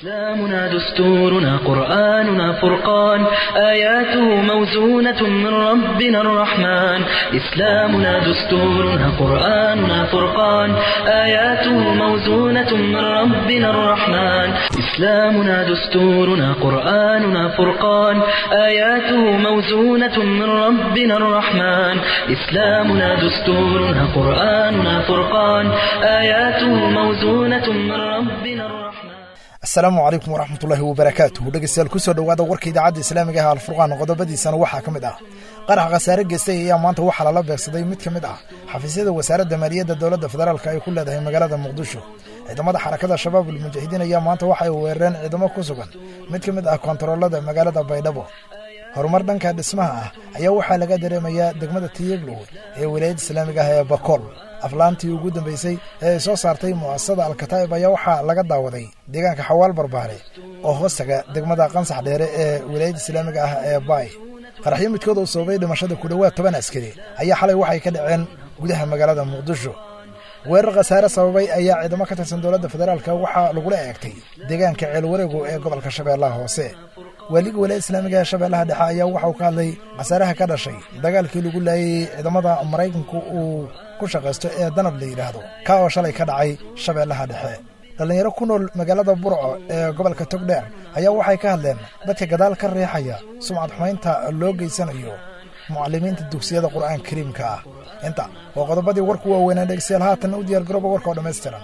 إسلامنا دستورنا قرآننا فرقان آياته موزونة من ربنا الرحمن إسلامنا دستورنا قرآننا فرقان آياته موزونة من ربنا الرحمن إسلامنا دستورنا قرآننا فرقان آياته موزونة من ربنا الرحمن إسلامنا دستورنا قرآننا فرقان آياته موزونة من ربنا الرحمن asalaamu calaykum waraxmatullaahi wabarakaatuhu dhegeystayaal kusoo dhowaada warka idaacadda islaamiga ah alfurqaan qodobadiisana waxaa ka mid ah qarax khasaare geystay ayaa maanta waxaa lala beegsaday mid ka mid ah xafiisyada wasaaradda maaliyadda dowladda federaalk ay ku leedahay magaalada muqdisho ciidamada xarakada shabaab ulmujaahidiin ayaa maanta waxay weerareen ciidamo ku sugan mid ka mid ah kontaroolada magaalada baydhabo horumar dhanka dhismaha ah ayaa waxaa laga dareemayaa degmada tiyeglow ee wilaayadda islaamiga ah ee bakool aflaantii ugu dambeysay ee ay soo saartay mu'asasada alkataa'ib ayaa waxaa laga daawaday deegaanka xawaal barbaare oo hoostaga degmada qansax dheere ee wilaayadda islaamiga ah ee baay qaraxyo midkood uu sababay dhimashada ku dhowaad toban askari ayaa xalay waxay ka dhaceen gudaha magaalada muqdisho weerar khasaare sababay ayaa ciidamo ka tirsan dowladda federaalk waxaa lagula eegtay deegaanka ceelwareego ee gobolka shabeellaha hoose waaliga walaayada islaamiga ee shabeellaha dhexe ayaa waxauu ka hadlay khasaaraha ka dhashay dagaalkii lagu laayay ciidamada maraykanku uu ku shaqaysto ee danab la yidhaahdo kaa oo shalay ka dhacay shabeellaha dhexe dhallinyaro ku nool magaalada burco ee gobolka togdheer ayaa waxay ka hadleen dadka gadaal ka riixaya sumcad xumaynta loo geysanayo mucalimiinta dugsiyada qur'aanka kariimka ah inta waa qodobadii warku waaweynaa dhegeystayaal haatan u diyaar garooba warka oo dhammaystiran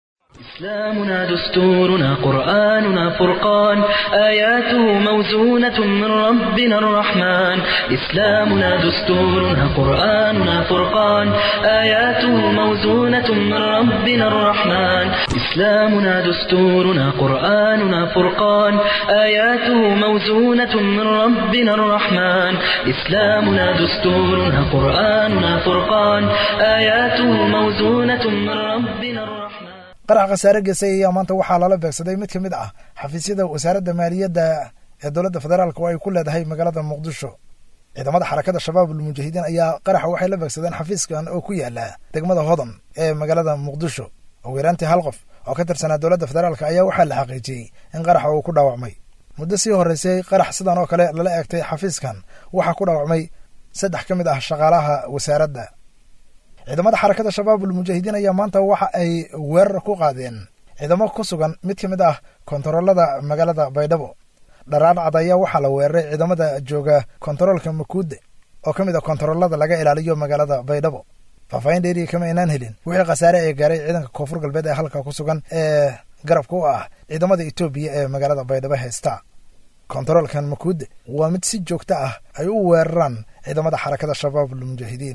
إسلامنا دستورنا قرآننا فرقان آياته موزونة من ربنا الرحمن إسلامنا دستورنا قرآننا فرقان آياته موزونة من ربنا الرحمن إسلامنا دستورنا قرآننا فرقان آياته موزونة من ربنا الرحمن إسلامنا دستورنا قرآننا فرقان آياته موزونة من ربنا الرحمن qarax khasaare geysay ayaa maanta waxaa lala beegsaday mid ka mid ah xafiisyada wasaaradda maaliyadda ee dowladda federaalk oo ay ku leedahay magaalada muqdisho ciidamada xarakada shabaab ulmujaahidiin ayaa qaraxa waxay la beegsadeen xafiiskan oo ku yaala degmada hodan ee magaalada muqdisho ugu yaraantii hal qof oo ka tirsanaa dowladda federaalk ayaa waxaa la xaqiijiyey in qaraxa uu ku dhaawacmay muddo sii horreysay qarax sidan oo kale lala eegtay xafiiskan waxaa ku dhaawacmay saddex ka mid ah shaqaalaha wasaaradda ciidamada xarakada shabaab ulmujaahidiin ayaa maanta waxa ay weerar ku qaadeen ciidamo ku sugan mid ka mid ah kontaroolada magaalada baydhabo dharaadhacad ayaa waxaa la weeraray ciidamada jooga kontaroolka makuude oo ka mid ah kontaroolada laga ilaaliyo magaalada baydhabo faahfaahin dheeriya kama aynaan helin wixii khasaare ee gaaray ciidanka koonfur galbeed ee halka ku sugan ee garabka u ah ciidamada etoobiya ee magaalada baydhabo haysta kontaroolkan makuude waa mid si joogto ah ay u weeraraan ciidamada xarakada shabaab ulmujaahidiin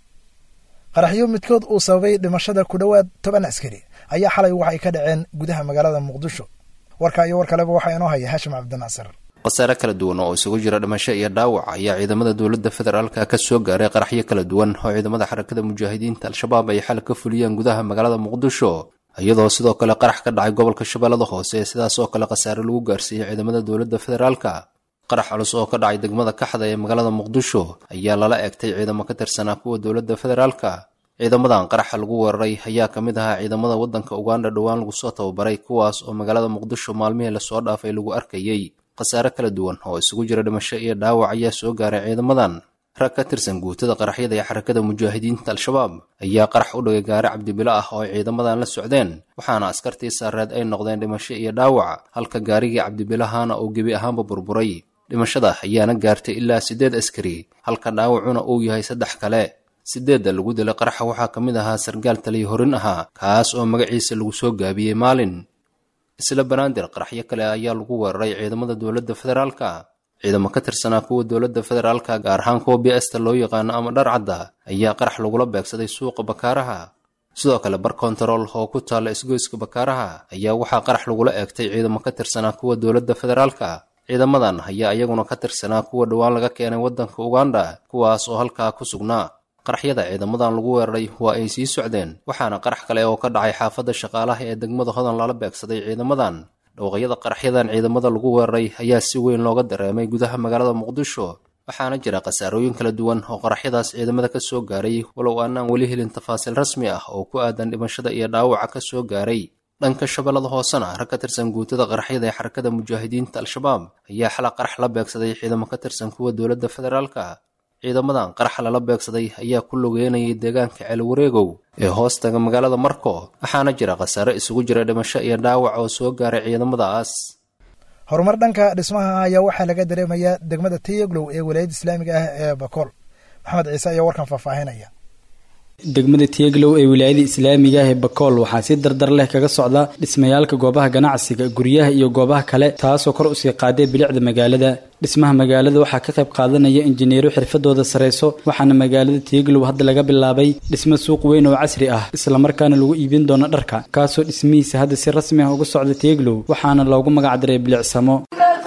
qaraxyo midkood uu sababay dhimashada ku dhowaad toban askari ayaa xalay waxay ka dhaceen gudaha magaalada muqdisho warka iyo war kaleba waxaa inoo haya haashim cabdinaasir khasaare kala duwan oo isugu jira dhimasho iyo dhaawac ayaa ciidamada dowladda federaalka ka soo gaaray qaraxyo kala duwan oo ciidamada xarakada mujaahidiinta al-shabaab ay xal ka fuliyeen gudaha magaalada muqdisho iyadoo sidoo kale qarax ka dhacay gobolka shabeellada hoose sidaas oo kale khasaare lagu gaarsiiyey ciidamada dowladda federaalka qarax culus oo ka dhacay degmada kaxda ee magaalada muqdisho ayaa lala eegtay ciidamo ka tirsanaa kuwa dowladda federaalka ciidamadan qaraxa lagu weeraray ayaa ka mid ahaa ciidamada waddanka uganda dhowaan lagu soo tababaray kuwaas oo magaalada muqdisho maalmihii lasoo dhaafay lagu arkayey khasaare kala duwan oo isugu jira dhimasho iyo dhaawac ayaa soo gaaray ciidamadan rag ka tirsan guutada qaraxyada ee xarakada mujaahidiinta al-shabaab ayaa qarax u dhigay gaari cabdibilo ah oo ay ciidamadan la socdeen waxaana askartii saareed ay noqdeen dhimasho iyo dhaawac halka gaarigii cabdibilahana uu gebi ahaanba burburay dhimashada ayaana gaartay ilaa siddeed askari halka dhaawacuna uu yahay saddex kale siddeedda lagu dilay qaraxa waxaa ka mid ahaa sargaal taliya horin ahaa kaas oo magaciisa lagu soo gaabiyey maalin isla banaadir qaraxyo kale ayaa lagu weeraray ciidamada dowladda federaalka ciidamo ka tirsanaa kuwa dowladda federaalka gaar ahaan kuwa biasta loo yaqaano ama dharcadda ayaa qarax lagula beegsaday suuqa bakaaraha sidoo kale bar kontarool oo ku taalla isgoyska bakaaraha ayaa waxaa qarax lagula eegtay ciidamo ka tirsanaa kuwa dowladda federaalka ciidamadan ayaa iyaguna ka tirsanaa kuwa dhowaan laga keenay waddanka uganda kuwaas oo halkaa ku sugnaa qaraxyada ciidamadan lagu weeraray waa ay sii socdeen waxaana qarax kale oo ka dhacay xaafadda shaqaalaha ee degmada hodan lala beegsaday ciidamadan dhowqyada qaraxyadan ciidamada lagu weeraray ayaa si weyn looga dareemay gudaha magaalada muqdisho waxaana jira khasaarooyin kala duwan oo qaraxyadaas ciidamada ka soo gaaray walow aanaan weli helin tafaasiil rasmi ah oo ku aadan dhimashada iyo dhaawaca ka soo gaaray dhanka shabeellada hoosena rag ka tirsan guutada qaraxyada ee xarakada mujaahidiinta al-shabaab ayaa xala qarax la beegsaday ciidamo ka tirsan kuwa dowladda federaalka ciidamadan qaraxa lala beegsaday ayaa ku lugeynayay deegaanka ceelwareegow ee hoostaga magaalada marko waxaana jira khasaare isugu jira dhimasho iyo dhaawac oo soo gaaray ciidamadaas horumar dhanka dhismaha ayaa waxaa laga dareemayaa degmada tayaglow ee walaayadda islaamiga ah ee bakool maxamed ciise ayaa warkan faahfaahinaya degmada tiyaglow ee wilaayada islaamiga ah ee bakool waxaa si dardar leh kaga socda dhismayaalka goobaha ganacsiga guryaha iyo goobaha kale taasoo kor usii qaaday bilicda magaalada dhismaha magaalada waxaa ka qayb qaadanaya injineero xirfadooda sareyso waxaana magaalada tiyaglow hadda laga bilaabay dhismo suuq weyn oo casri ah islamarkaana lagu iibin doono dharka kaasoo dhismihiisa hadda si rasmi ah uga socda tiyaglow waxaana loogu magacdaray bilicsamo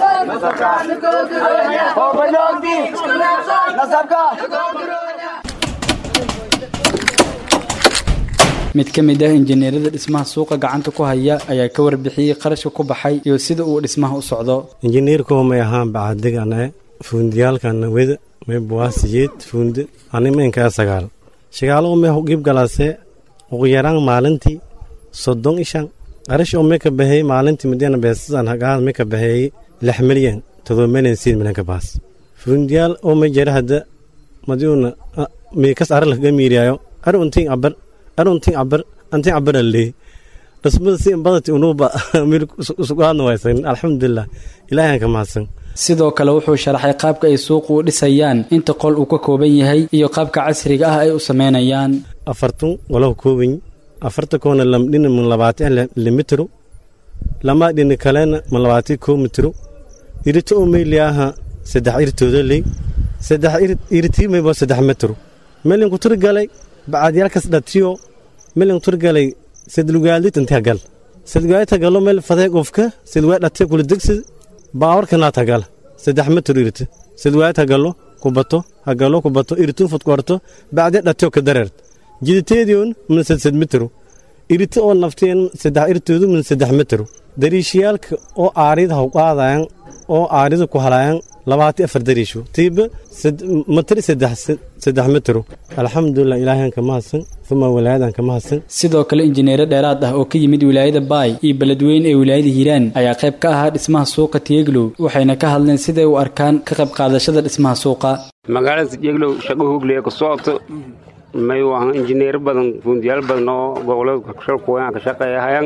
mid ka mid ah injineerada dhismaha suuqa gacanta ku haya ayaa ka warbixiyey qarashka ku baxay iyo sida uu dhismaha u socdo injineerkoo may ahaan bacadegane fuundiyaalkana weda may buwaasiyeed fuunde animeenkaa sagaal shagaalo may hugib galase ugu yaraan maalintii soddon ishan qarash oo may ka baxeeyey maalintii midana beesasan hagaad may ka baxeeyey lix milyan todoba milyan siid milyan ka baas fuundiyaal oo may jara hadda madiuna miikas ara lakaga miiriyaayo ar untiin abar aruntin cabar antin cabarale dhismada si badati unuba mil isugaadna waysan alxamdulilah ilaahan ka mahadsan sidoo kale wuxuu sharaxay qaabka ay suuqu u dhisayaan inta qol uu ka kooban yahay iyo qaabka casriga ah ay u sameynayaan afartun walaha kooban afarta koona lamdhina mun labaatan limitro lama dhini kalena mun labaatan koo mitro irito oo meyliyaaha saddex irtooda ley saddex irtii mayba saddex metro melin ku turgalay bacaadyaalkas dhatiyo melin turgalay sadlugaaldit intaa gal sadlugaaldita galo mel fadee qofka sadlugaad dhatiya kula degsi baawarkanaa tagal saddex metr irti sadlugaad hagalo kubato hagalo kubato irtun fudkorto bacdee dhatiyo ka dareert jiditeediyon min sadsad metro iriti oo nafteen saddex irtoodu min saddex metro dariishiyaalka oo aarida hawqaadayan oo aarida ku halayan labaati afar dariisho tiiba matri saddex metro alxamdulilah ilaahan ka mahadsan uma walaayadan ka mahadsan sidoo kale injineero dheeraad ah oo ka yimid wilaayada baay iyo beledweyne ee wilaayada hiiraan ayaa qayb ka ahaa dhismaha suuqa tiyeglow waxayna ka hadleen siday u arkaan ka qayb qaadashada dhismaha suuqa magaalada tiyeglow shaqo hoogley ka socoto may waahan injineero badan fuundiyaal badan oo gobolada shalkuwaan ka shaqeeyahayaan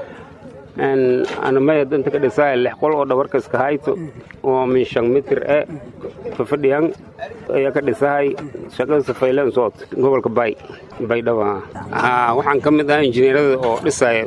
anamaya danta ka dhisaa lix qol oo dhabarka iska hayto oo min shan mitir e fafadhiyan ayaa ka dhisahay shaqada safaylan soot gobolka bay baydhaba waxaan ka mid ah injineerada oo dhisaya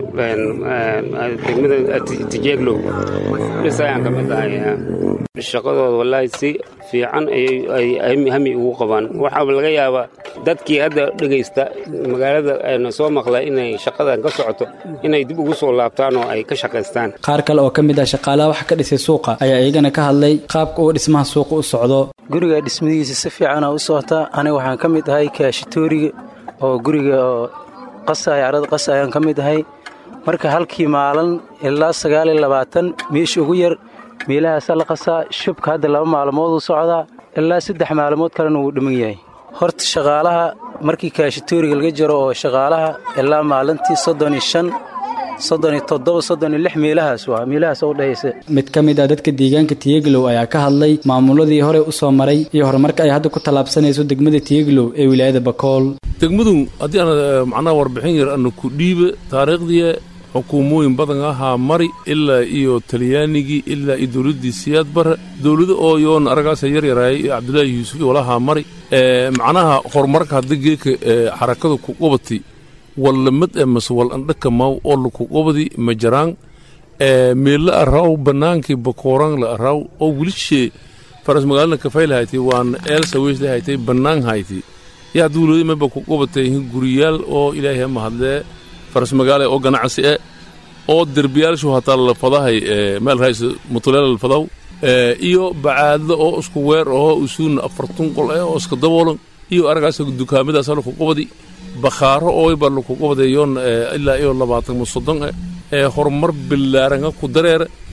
degmada tijeeglow dhisayaan ka mid ahay shaqadooda wallaahi si fiican ayay hami ugu qabaan waxaa laga yaabaa dadkii hadda dhegaysta magaalada na soo maqla inay shaqadan ka socoto inay dib ugu soo laabtaan oo ay ka shaqaystaan qaar kale oo ka mid ah shaqaalaha wax ka dhisay suuqa ayaa iyagana ka hadlay qaabka uu dhismaha suuqa u socdo guriga dhismadiisa si fiicana u socotaa aniga waxaan ka mid ahay kaashitooriga oo guriga oo qasaya carada qasa ayaan ka mid ahay marka halkii maalin ilaa sagaal iyo labaatan meesha ugu yar meelahaasa la qasaa shubka hadda laba maalmood u socdaa ilaa saddex maalmood kalena wuu dhiman yahay horta shaqaalaha markii kaashitooriga laga jaro oo shaqaalaha ilaa maalintii soddon iyo shan soddon iyo toddoba soddon iyo lix meelahaas waa meelahaas u dhahaysa mid ka mid ah dadka deegaanka tiyeglow ayaa ka hadlay maamuladii hore u soo maray iyo horumarka ay hadda ku tallaabsanayso degmada tiyeglow ee wilaayada bakool degmadu haddii aan macnaha warbixin yar ana ku dhiiba taariikhdii xukuumooyin badan ahaa mari ilaa iyo talyaanigii ilaa iyo dowladdii siyaad bare dowlado oo yoon aragaasa yar yaraayay iyo cabdulaahi yuusuf iyo walahaa mari macnaha horumarka hadda geeka xarakada ku qabatay wallamad ee mase wal andhaka maaw oo laku qabadi ma jaraan meella araaw bannaankii bakooraan la araaw oo welishee faras magaalada kafayl haytay waan eelsa weysle haytay bannaan haytay yaa dawladi maba ku qabatay guriyaal oo ilaahay mahadlee faras magaale oo ganacsi e oo derbiyaalshu hataa lalfadahay meel rays mutuleel lalfadaw iyo bacaadlo oo isku weer oo usuuna afartun qol eh oo iska daboolan iyo aragaas dukaamadaas laku qabadi bakhaaro ooyba laku qabadayoon ilaa iyo labaatan ma soddon eh ee horumar bilaaranga ku dareere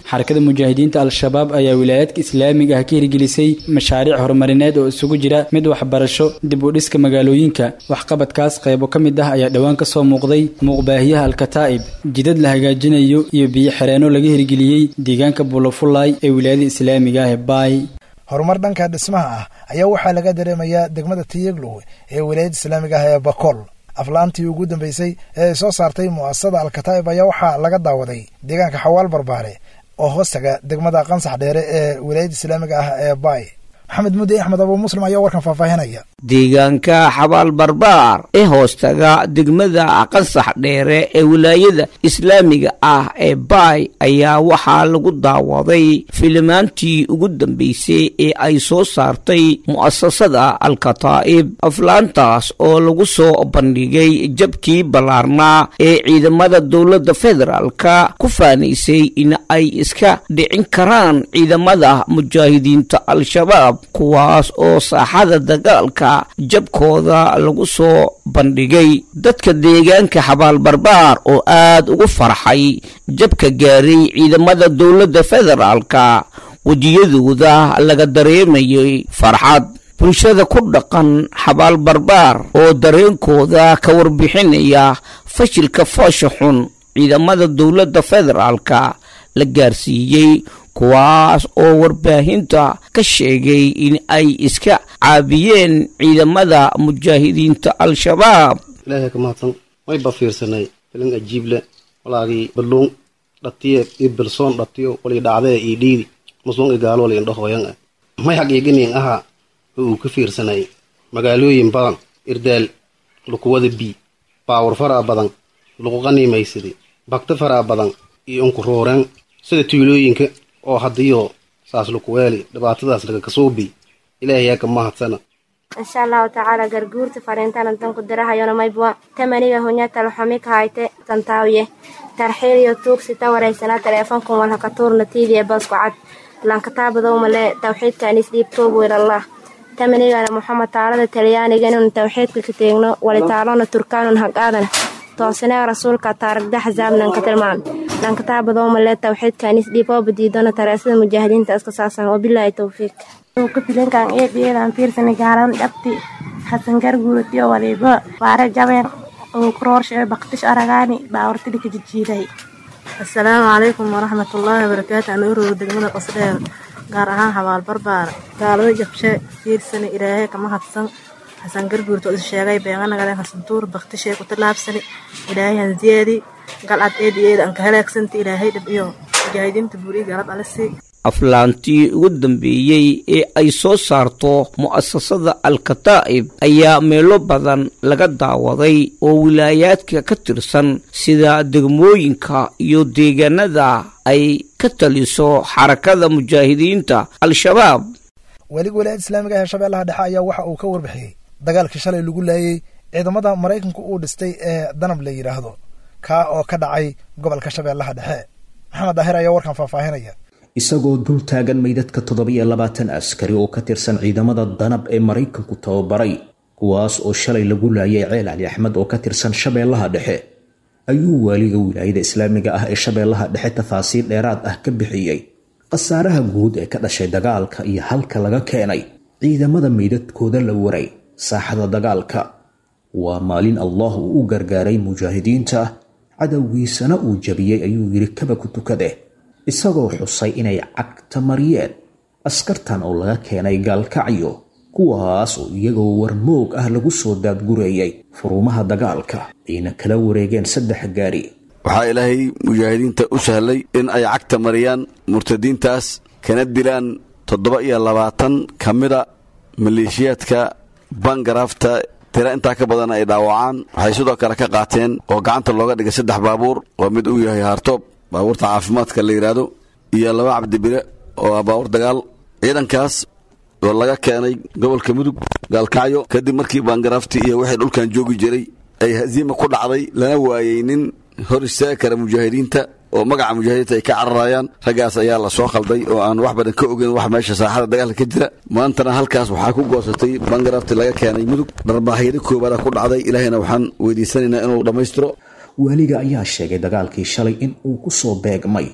xarakada mujaahidiinta al-shabaab ayaa wilaayaadka islaamiga ah ka hirgelisay mashaariic horumarineed oo isugu jira mid waxbarasho dib u dhiska magaalooyinka waxqabadkaas qaybo ka mid ah ayaa dhowaan kasoo muuqday muuqbaahiyaha alkataa'ib jidad la hagaajinayo iyo biyo xireenno laga hirgeliyey deegaanka bulafulay ee wilaayada islaamiga ah ee baay horumar dhanka dhismaha ah ayaa waxaa laga dareemayaa degmada tiyeglow ee wilaayada islaamiga ah ee bakool aflaantii ugu dambeysay ee ay soo saartay mu'asasada alkataa'ib ayaa waxaa laga daawaday deegaanka xawaal barbaare oo hoostaga degmada qansax dheere ee wilaayada islaamiga ah ee baay maxamed mudde axmed abuu muslim ayaa warkan faahfaahinaya deegaanka xabaal barbaar ee hoostaga degmada qansax dheere ee wilaayada islaamiga ah ee baay ayaa waxaa lagu daawaday filimaantii ugu dambeysay ee ay soo saartay mu'asasada alkataa'ib aflaantaas oo lagu soo bandhigay jabkii ballaarnaa ee ciidamada dowladda federaalka ku faanaysay in ay iska dhicin karaan ciidamada mujaahidiinta al-shabaab kuwaas oo saaxada dagaalka jabkooda lagu soo bandhigay dadka deegaanka xabaal barbaar oo aad ugu farxay jabka gaaray ciidamada dowladda federaalka wejiyadooda laga dareemayay farxad bulshada ku dhaqan xabaal barbaar oo dareenkooda ka warbixinaya fashilka foosha xun ciidamada dowladda federaalka la gaarsiiyey kuwaas oo warbaahinta ka sheegay in ay iska caabiyeen ciidamada mujaahidiinta al-shabaab ilaahay ka mahadsan way ba fiirsanay filin ajiible walaagii balluun dhatiye iyo bilsoon dhatiyo walii dhacdee ii dhiidi musluun i gaalo wali indhahooyan ah may xaqiiqiniin ahaa oo uu ka fiirsanay magaalooyin badan irdaal lukuwada bii baawar faraa badan luqu qaniimaysadi bagti faraa badan iyo unku rooreen sida tuulooyinka oo haddiyo saas lukuweeli dhibaatadaas laga kasuubi ilaahayaa ka mahadsana insha allahu tacaala garguurta fariintana danku dirahayona maybwa tamaniga hunyatalo xumi kahayte tantaawiye tarxiiliyo tuugsi ta waraysanaa teleefonkun walhaka tuurna tiidiye basku cad lankataabadowmale tawxiidkan isdhiib tuub wiilallah tamanigana moxamed taalada talyaaniganun tawxiidka ka teegno walitaalona turkaanun hagaadana toosinee rasuulka taaragda xasaabnan ka tilmaam lankataabadowmale tawxiidkan isdhiib oo badiidona tareesada mujaahidiinta iska saasan wabilaahi towfiiq ka filinkan eebiyeedan fiirsani gaalan dhabti xasan garguuratiyo waliba waare jabeen oo kuroorshe baktish aragaani baawartili ka jijiiday assalaamu calaykum waraxmatullaahi wabarakaatu anuurow degmada qasdheer gaar ahaan xabaal barbaar gaalada jabshe fiirsani ilaahay kama hadsan xasan garguurta is sheegay beenganagaleen hasantuur baktishee ku tallaabsani ilaahay hansiyeedi galcad eedi eeda anka halaagsanti ilaahay dhib iyo mujaahidiinta buuri galad alisi aflaantii ugu dambeeyey ee ay soo saarto mu'asasada al-kataa'ib ayaa meelo badan laga daawaday oo wilaayaadka ka tirsan sida degmooyinka iyo deegaanada ay ka taliso xarakada mujaahidiinta al-shabaab weliga wilaayada islaamiga ee shabeellaha dhexe ayaa waxa uu ka warbixiyey dagaalkii shalay lagu laayay ciidamada maraykanku uu dhistay ee danab la yidhaahdo kaa oo ka dhacay gobolka shabeellaha dhexe maxamed daahir ayaa warkan faahfaahinaya isagoo dul taagan meydadka toddobiyo labaatan askari oo ka tirsan ciidamada danab ee maraykanku tababaray kuwaas oo shalay lagu laayay ceel cali axmed oo ka tirsan shabeellaha dhexe ayuu waaliga wilaayada islaamiga ah ee shabeellaha dhexe tafaasiil dheeraad ah ka bixiyey khasaaraha guud ee ka dhashay dagaalka iyo halka laga keenay ciidamada meydadkooda la waray saaxada dagaalka waa maalin allah uu u gargaaray mujaahidiinta cadowgiisana uu jabiyey ayuu yidhi kaba ku tukade isagoo xusay inay cagta mariyeen askartan oo laga keenay gaalkacyo kuwaas oo iyagoo warmoog ah lagu soo daadgureeyey furumaha dagaalka ayna kala wareegeen saddex gaari waxaa ilaahay mujaahidiinta u sahlay in ay cagta mariyaan murtadiintaas kana dilaan toddoba iyo labaatan ka mida maleeshiyaadka bangaraafta tira intaa ka badan ay dhaawacaan waxay sidoo kale ka qaateen oo gacanta looga dhigay saddex baabuur oo mid uu yahay haartoob baabuurta caafimaadka la yidhaahdo iyo laba cabdibire oo ah baabuur dagaal ciidankaas oo laga keenay gobolka mudug gaalkacyo kadib markii baangaraaftii iyo wixii dhulkan joogi jiray ay hasiima ku dhacday lana waayey nin hor istaagi kara mujaahidiinta oo magaca mujaahidiinta ay ka cararayaan raggaas ayaa la soo khalday oo aan wax badan ka ogeyn wax meesha saaxada dagaalka ka jira maantana halkaas waxaa ku goosatay bangaraafti laga keenay mudug dharbaahyada koobaada ku dhacday ilaahayna waxaan weydiisanaynaa inuu dhammaystiro waaliga ayaa sheegay dagaalkii shalay in uu ku soo beegmay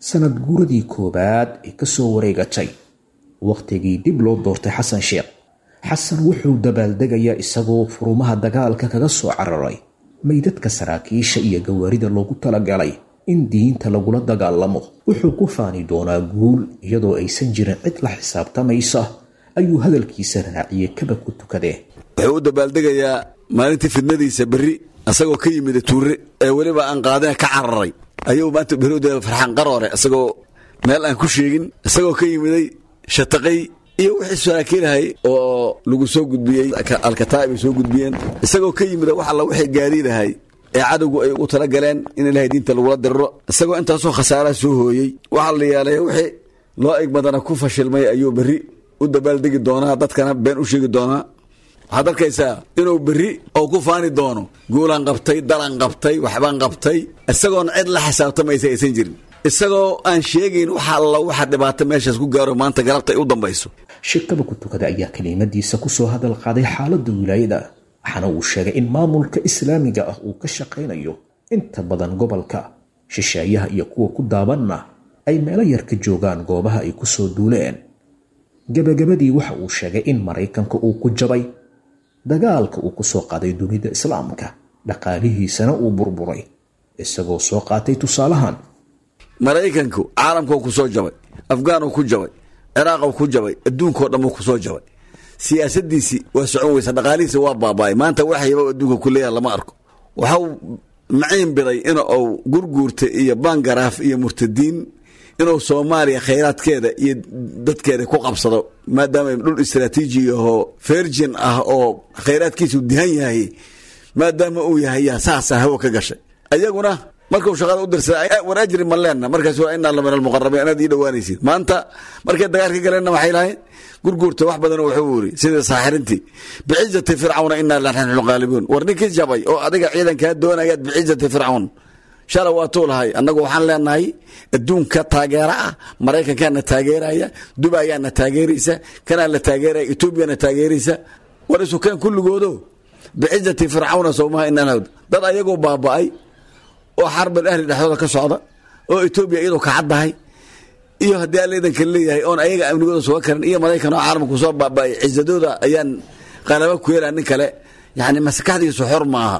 sanad guuradii koowaad ee ka soo wareegatay wakhtigii dib loo doortay xasan sheekh xasan wuxuu dabaaldegayaa isagoo furumaha dagaalka kaga soo cararay meydadka saraakiisha iyo gawaarida loogu talagalay in diinta lagula dagaalamo wuxuu ku faani doonaa guul iyadoo aysan jirin cid la xisaabtamaysa ayuu hadalkiisa raaciyey kaba ku tukadee wuxuu u dabaaldegayaa maalintii fidnadiisa berri isagoo ka yimida tuure ee weliba aan qaadina ka cararay ayuu maanta berri u farxaan qaroore isagoo meel aan ku sheegin isagoo ka yimiday shataqay iyo wixii saraakiilahay oo lagu soo gudbiyey alkataa'ib ay soo gudbiyeen isagoo ka yimida wax alla wixii gaariidahay ee cadowgu ay ugu tala galeen in ilaahay diinta lagula diriro isagoo intaasoo khasaaraha soo hooyey waxaa la yaalay wixii loo eg badana ku fashilmay ayuu berri u dabaaldegi doonaa dadkana been u sheegi doonaa waxaad arkaysaa inuu berri oo ku faani doono guulaan qabtay dalan qabtay waxbaan qabtay isagoon cid la xisaabtamaysa aysan jirin isagoo aan sheegayn waxa alla waxa dhibaato meeshaas ku gaaro maanta galabta ay u dambayso shirkaba ku tukada ayaa kelimadiisa kusoo hadal qaaday xaaladda wilaayada waxaana uu sheegay in maamulka islaamiga ah uu ka shaqaynayo inta badan gobolka shisheeyaha iyo kuwa ku daabanna ay meelo yar ka joogaan goobaha ay ku soo duuleen gebagabadii waxa uu sheegay in maraykanka uu ku jabay dagaalka uu ku soo qaaday dunida islaamka dhaqaalihiisana uu burburay isagoo soo qaatay tusaalahan maraykanku caalamkuu ku soo jabay afgaanuu ku jabay ciraaquu ku jabay adduunkao dhanuu ku soo jabay siyaasadiisii waa socon weysa dhaqaalihiisi waa baaba'ay maanta waxyaba adduunka ku leeyaha lama arko waxau maciin biday in uu gurguurta iyo bangaraaf iyo murtadiin inuu soomaaliya khayraadkeeda iyo dadkeeda ku qabsado maadaama dhul istraatiiji ahoo virgin ah oo khayraadkiisu dihan yahay maadaama uu yahay yaa saasa hawo ka gashay ayaguna markuu shaqada u dirsaday war ajri ma leenna markaas waa inaa lamin almuqarabiin inaad ii dhowaanaysid maanta markay dagaal ka galeenna waxay lahayd gurguurta wax badan wuxuu yiri sida saaxirintii bicizati fircawna inaa lanaxnu qaalibuun war ninkii jabay oo adiga ciidankaa doonayaad bicizati fircawn shala waatuu lahay annagu waxaan leenahay adduunka taageera ah maraykankaana taageeraya dubayaana taageeraysa kanaa la taageeraya etoobiyana taageeraysa war isukeen kulligoodo bicizati fircawna sowmaha inaan dad ayagoo baaba'ay oo xarbal ahli dhexdooda ka socda oo etoobiya iyadoo kacaddahay iyo haddii alla idanka leeyahay oon ayaga amnigooda suga karin iyo maraykan oo caalamku soo baaba'ay cisadooda ayaan qalaba ku yeelaa nin kale yacni maskaxdiisu xor ma aha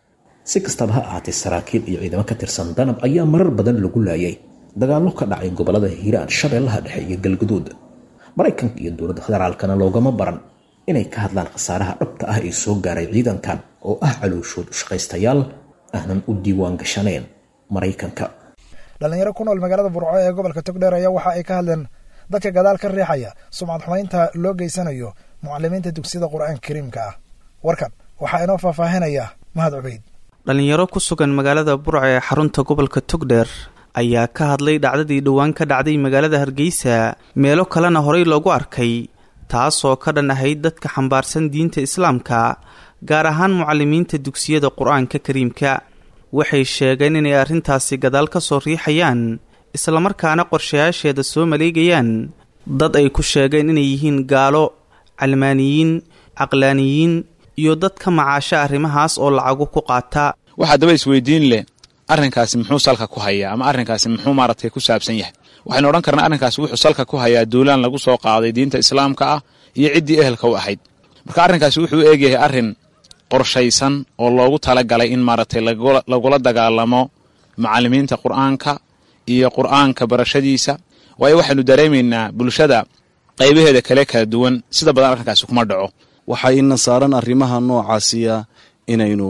si kastaba ha ahaatee saraakiil iyo ciidamo ka tirsan danab ayaa marar badan lagu laayay dagaallo ka dhacay gobolada hiiraan shabeellaha dhexe iyo galguduud maraykanka iyo dowladda federaalkana loogama baran inay ka hadlaan khasaaraha dhabta ah ee soo gaaray ciidankan oo ah calooshood ushaqaystayaal aanan u diiwaan gashanayn maraykanka dhallinyaro ku nool magaalada burco ee gobolka togdheer ayaa waxa ay ka hadleen dadka gadaal ka riixaya sumcad xumaynta loo geysanayo mucalimiinta dugsiyada qur-aanka kariimka ah warkan waxaa inoo faahfaahinaya mahad cubeyd dhallinyaro ku sugan magaalada burco ee xarunta gobolka togdheer ayaa ka hadlay dhacdadii dhowaan ka dhacday magaalada hargeysa meelo kalena horey loogu arkay taasoo ka dhan ahayd dadka xambaarsan diinta islaamka gaar ahaan mucalimiinta dugsiyada qur-aanka kariimka waxay sheegeen inay arrintaasi gadaal ka soo riixayaan islamarkaana qorshayaasheeda soo maleegayaan dad ay ku sheegeen inay yihiin gaalo calmaaniyiin caqlaaniyiin iyo dad ka macaasha arrimahaas oo lacagu ku qaata waxaa daba isweydiin leh arrinkaasi muxuu salka ku hayaa ama arrinkaasi muxuu maaragtay ku saabsan yahay waxaynu odhan karnaa arrinkaasi wuxuu salka ku hayaa duulaan lagu soo qaaday diinta islaamka ah iyo ciddii ehelka u ahayd marka arrinkaasi wuxuu u eegyahay arrin qorshaysan oo loogu talagalay in maaragtay lagula dagaalamo macallimiinta qur'aanka iyo qur'aanka barashadiisa waayo waxaynu dareemaynaa bulshada qaybaheeda kale kala duwan sida badan arrinkaasi kuma dhaco waxaa ina saaran arrimaha noocaasiya inaynu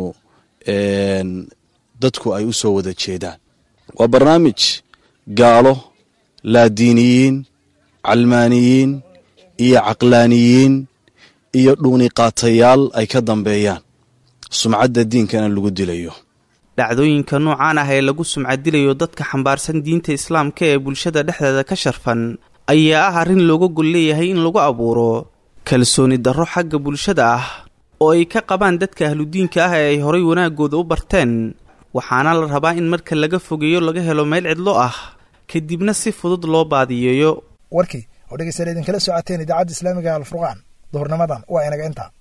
dadku ay u soo wada jeedaan waa barnaamij gaalo laadiiniyiin calmaaniyiin iyo caqlaaniyiin iyo dhuuniqaatayaal ay ka dambeeyaan sumcadda diinkana lagu dilayo dhacdooyinka noocaan ah ee lagu sumcadilayo dadka xambaarsan diinta islaamka ee bulshada dhexdeeda ka sharfan ayaa ah arrin looga gol leeyahay in lagu abuuro kalsooni darro xagga bulshada ah oo ay ka qabaan dadka ahludiinka ah ee ay horay wanaagooda u barteen waxaana la rabaa in marka laga fogeeyo laga helo meel cidlo ah kadibna si fudud loo baadiyeeyo warkii oo dhegeystayaal idinkala socoteen idaacadda islaamiga alfurqaan duhurnimadan waa inaga intaa